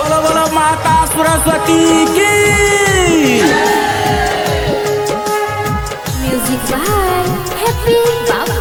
बोलो बोलो माता सरस्वती की Music by Happy Baba.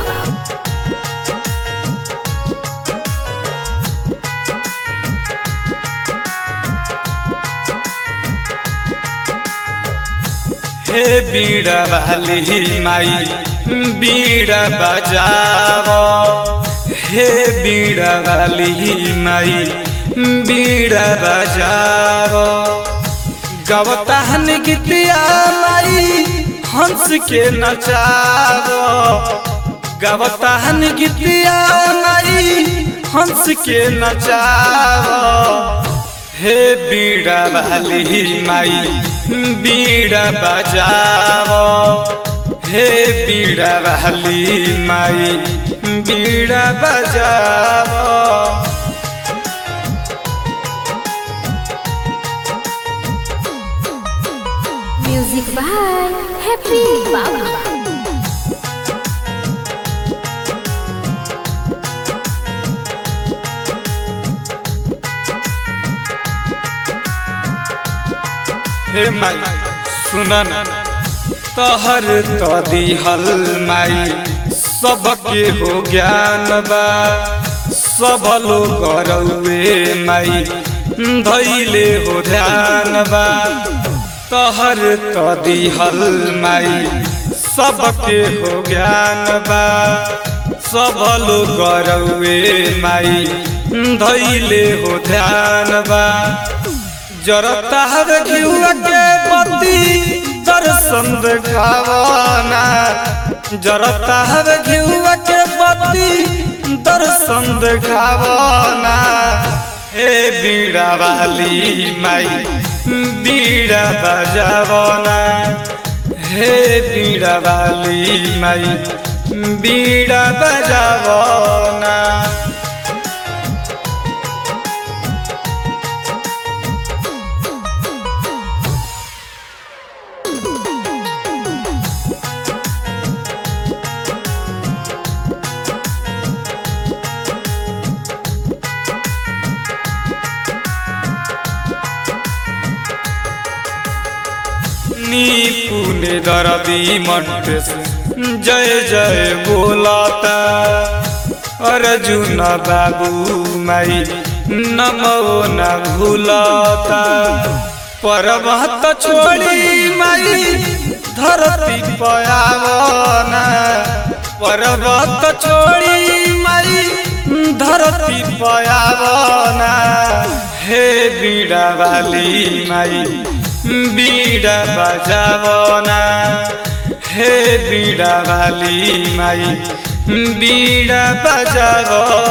हे बीड़ा वाली माई बीड़ा बजाओ हे बीड़ा वाली माई बीड़ा बजाओ गवताहन गीतिया माई हंस के नचाओ गवताहन गीतिया माई हंस के नचाओ हे बीड़ा वाली माई बीड़ा बजाओ हे बीड़ा वाली माई बीड़ा बजाओ Music by Happy Baba. हे माई सुनन तहर तो दिहल माई सबके हो ज्ञान बा सब लोग रउए माई धैले हो ध्यान बा तहर तो दिहल माई सबके हो ज्ञान बा सब लोग रउए माई धैले हो ध्यान बा जरता हवे घिउआ के पति दर्शन देखावना जरता हवे घिउआ के पति दर्शन देखावना हे बीड़ा वाली माई बीड़ा बजावना हे बीड़ा वाली माई बीड़ा बजावना नी पुणे दरदी मट्टेस जय जय बोलाता अर्जुन बाबू माई नमो न भूलाता पर्वत छोड़ी माई धरती पयावना पर्वत छोड़ी माई धरती पयावना हे बीड़ा वाली माई बीड़ा बजावना हे बीड़ा वाली माई बीड़ा बजावना